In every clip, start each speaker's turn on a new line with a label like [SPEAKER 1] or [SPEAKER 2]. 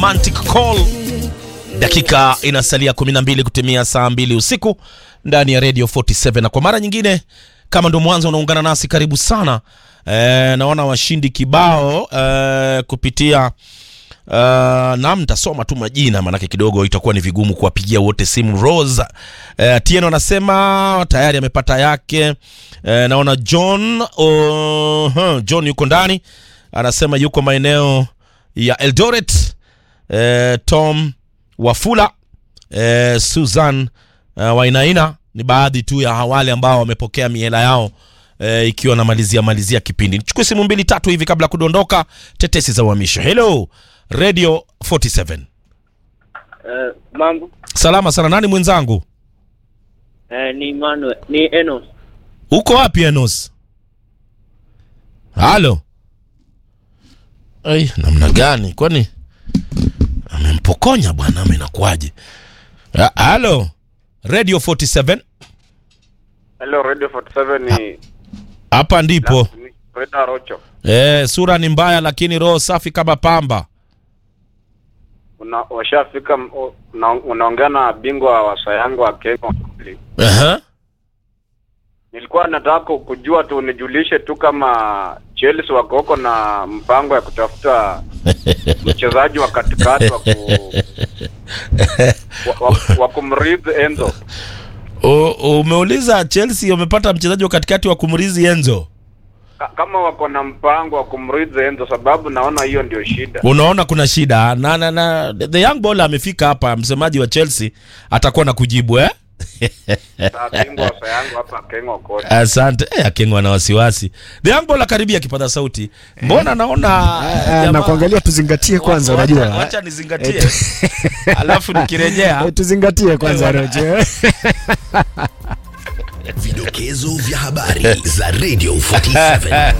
[SPEAKER 1] Romantic Call. Dakika inasalia 12 kutimia saa mbili usiku ndani ya Radio 47 na kwa mara nyingine kama ndo mwanzo unaungana nasi karibu sana. E, naona washindi kibao e, kupitia Uh, na mtasoma tu majina manake kidogo itakuwa ni vigumu kuwapigia wote simu. Rose uh, Tieno anasema tayari amepata yake. Uh, naona John uh, huh, John yuko ndani anasema yuko maeneo ya Eldoret. Uh, Tom Wafula uh, Susan uh, Wainaina ni baadhi tu ya wale ambao wamepokea miela yao uh, ikiwa namalizia malizia kipindi. Nichukue simu mbili tatu hivi kabla ya kudondoka. Tetesi za uhamisho. Hello Radio 47.
[SPEAKER 2] Eh, mambo
[SPEAKER 1] Salama sana. Nani mwenzangu?
[SPEAKER 2] eh, ni Manuel, ni Enos.
[SPEAKER 1] Uko wapi Enos? Halo. Ai, namna gani? Kwani amempokonya bwana ama inakuwaje? Ha- Halo. Radio 47.
[SPEAKER 3] Hello, Radio 47 ni
[SPEAKER 1] Hapa ndipo.
[SPEAKER 3] ni Reda Rocho.
[SPEAKER 1] Eh, sura ni mbaya lakini roho safi kama pamba.
[SPEAKER 3] Una washafika m- o- una- unaongea na bingwa wa sayangu wa Kenya.
[SPEAKER 1] Aha.
[SPEAKER 3] Nilikuwa nataka ku- kujua tu nijulishe tu kama Chelsea wako huko na mpango ya kutafuta mchezaji wa katikati wa, ku, wa, wa, wa kumrithi Enzo.
[SPEAKER 1] O- Umeuliza Chelsea wamepata mchezaji wa katikati wa kumrizi Enzo.
[SPEAKER 3] Ka, kama wako na mpango wa kumrithi Enzo, sababu naona hiyo ndio shida.
[SPEAKER 1] Unaona kuna shida na, na, na the young ball amefika hapa, msemaji wa Chelsea atakuwa na kujibu eh?
[SPEAKER 3] Sa bingwa wa sayangu hapa Kenya kote.
[SPEAKER 1] Asante eh, akengwa na wasiwasi. The young ball akaribia kipaza sauti, mbona naona
[SPEAKER 4] Ah,
[SPEAKER 1] jamaa-
[SPEAKER 4] na kuangalia tuzingatie kwanza,
[SPEAKER 1] Wacha-
[SPEAKER 4] unajua
[SPEAKER 1] wacha nizingatie, alafu nikirejea
[SPEAKER 4] Eh, tuzingatie kwanza
[SPEAKER 1] Eh,
[SPEAKER 4] Rojo.
[SPEAKER 5] Vidokezo vya habari za Radio 47.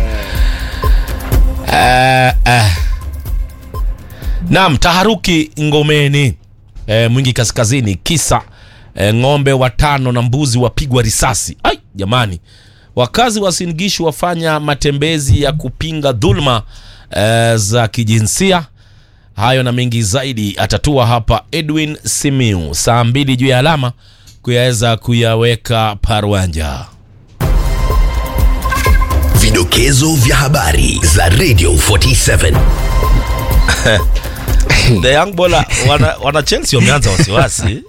[SPEAKER 1] Ah, ah. Naam, taharuki Ngomeni e, Mwingi Kaskazini, kisa e, ng'ombe watano na mbuzi wapigwa risasi. Ai jamani, wakazi wa Singishu wafanya matembezi ya kupinga dhulma e, za kijinsia. Hayo na mengi zaidi atatua hapa Edwin Simiu saa mbili juu ya alama kuyaweza kuyaweka parwanja.
[SPEAKER 5] Vidokezo vya habari za Radio 47.
[SPEAKER 1] The young bola wana, wana Chelsea wameanza wasiwasi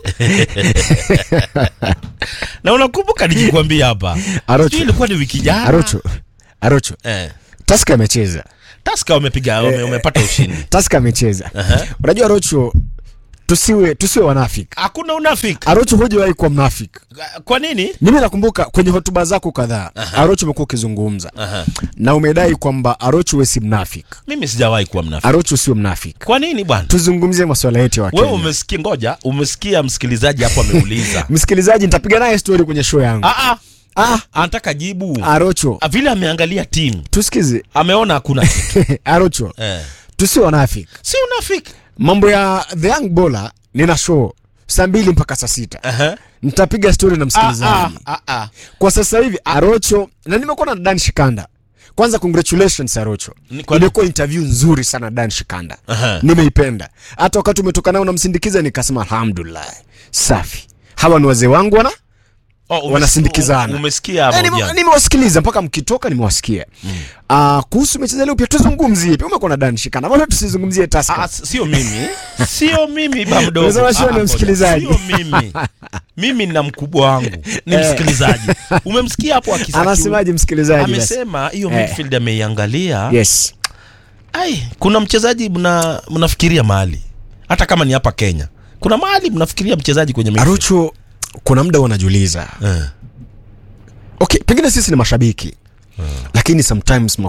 [SPEAKER 1] na unakumbuka nikikwambia hapa
[SPEAKER 4] Arocho.
[SPEAKER 1] sijui ilikuwa ni wiki jana
[SPEAKER 4] Arocho. Arocho.
[SPEAKER 1] eh,
[SPEAKER 4] Taska amecheza.
[SPEAKER 1] Taska wamepiga wame, wamepata ushindi
[SPEAKER 4] Taska amecheza. Unajua Arocho tusiwe tusiwe wanafiki.
[SPEAKER 1] hakuna unafiki
[SPEAKER 4] Arocho hujawahi kuwa mnafiki.
[SPEAKER 1] kwa nini
[SPEAKER 4] Mimi nakumbuka kwenye hotuba zako kadhaa Arocho umekuwa ukizungumza
[SPEAKER 1] Aha.
[SPEAKER 4] na umedai kwamba Arocho wewe si mnafiki.
[SPEAKER 1] mimi sijawahi kuwa mnafiki
[SPEAKER 4] Arocho sio mnafiki.
[SPEAKER 1] kwa nini bwana
[SPEAKER 4] Tuzungumzie masuala yetu ya
[SPEAKER 1] wewe
[SPEAKER 4] Kenya.
[SPEAKER 1] umesikia ngoja umesikia msikilizaji hapo ameuliza
[SPEAKER 4] Msikilizaji, nitapiga naye story kwenye show yangu.
[SPEAKER 1] ah, ah,
[SPEAKER 4] Ah,
[SPEAKER 1] anataka jibu
[SPEAKER 4] Arocho,
[SPEAKER 1] Ah, vile ameangalia timu
[SPEAKER 4] tusikize.
[SPEAKER 1] ameona hakuna kitu
[SPEAKER 4] Arocho,
[SPEAKER 1] eh.
[SPEAKER 4] tusiwe wanafiki.
[SPEAKER 1] si unafiki
[SPEAKER 4] mambo ya the young bowler nina show saa mbili mpaka saa sita
[SPEAKER 1] Aha.
[SPEAKER 4] nitapiga story na
[SPEAKER 1] ah,
[SPEAKER 4] msikilizaji
[SPEAKER 1] ah, ah, ah.
[SPEAKER 4] kwa sasa hivi arocho na nimekuwa na dan shikanda kwanza congratulations arocho
[SPEAKER 1] Ni kwa-
[SPEAKER 4] imekuwa interview nzuri sana dan shikanda
[SPEAKER 1] Aha.
[SPEAKER 4] nimeipenda hata wakati umetoka nao namsindikiza nikasema alhamdulillah safi hawa ni wazee wangu wana
[SPEAKER 1] Oh, umes-
[SPEAKER 4] wanasindikizana.
[SPEAKER 1] umesikia
[SPEAKER 4] Eh, nime-
[SPEAKER 1] mahojiano?
[SPEAKER 4] nimewasikiliza mpaka mkitoka nimewasikia Ah, kuhusu mechi za leo pia tuzungumzie pia umekuwa na dan shikanda mbona tusizungumzie
[SPEAKER 1] Ah,
[SPEAKER 4] taska
[SPEAKER 1] s- sio mimi sio mimi ba mdogo
[SPEAKER 4] Unasema sio
[SPEAKER 1] Ah,
[SPEAKER 4] ni
[SPEAKER 1] ngoja.
[SPEAKER 4] msikilizaji.
[SPEAKER 1] sio mimi mimi na mkubwa wangu ni msikilizaji umemsikia hapo akisa-
[SPEAKER 4] anasemaje msikilizaji basi?
[SPEAKER 1] amesema hiyo
[SPEAKER 4] Eh.
[SPEAKER 1] midfield ameiangalia
[SPEAKER 4] yes
[SPEAKER 1] ai kuna mchezaji mna mnafikiria mahali hata kama ni hapa Kenya kuna mahali mnafikiria mchezaji kwenye midfield
[SPEAKER 4] Arucho, kuna muda wanajiuliza
[SPEAKER 1] eh.
[SPEAKER 4] okay, pengine sisi ni mashabiki lakini sometimes